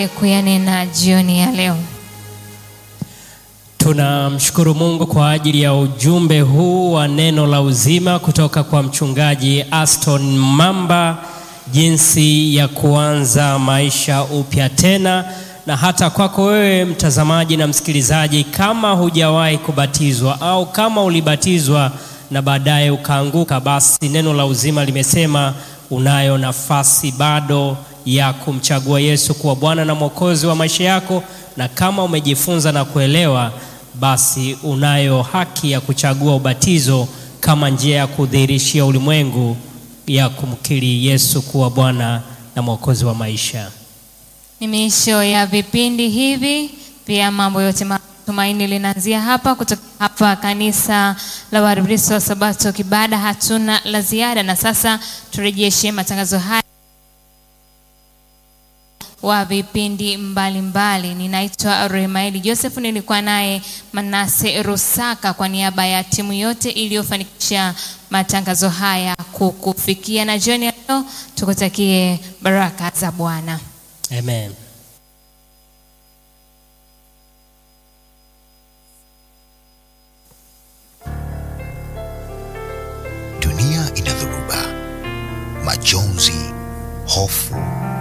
kuyanena jioni ya leo. Tunamshukuru Mungu kwa ajili ya ujumbe huu wa neno la uzima kutoka kwa mchungaji Aston Mamba, jinsi ya kuanza maisha upya tena, na hata kwako wewe mtazamaji na msikilizaji, kama hujawahi kubatizwa au kama ulibatizwa na baadaye ukaanguka, basi neno la uzima limesema unayo nafasi bado ya kumchagua Yesu kuwa Bwana na Mwokozi wa maisha yako, na kama umejifunza na kuelewa, basi unayo haki ya kuchagua ubatizo kama njia ya kudhihirishia ulimwengu ya kumkiri Yesu kuwa Bwana na Mwokozi wa maisha. Ni miisho ya vipindi hivi, pia mambo yote matumaini linaanzia hapa kutoka hapa kanisa la Waadventista wa Sabato Kibada. Hatuna la ziada, na sasa turejeshe matangazo haya wa vipindi mbalimbali. Ninaitwa Rehemaeli Joseph, nilikuwa naye Manase Rusaka kwa niaba ya timu yote iliyofanikisha matangazo haya kukufikia, na jioni ya leo tukutakie baraka za Bwana. Amen. Dunia ina dhoruba, majonzi, hofu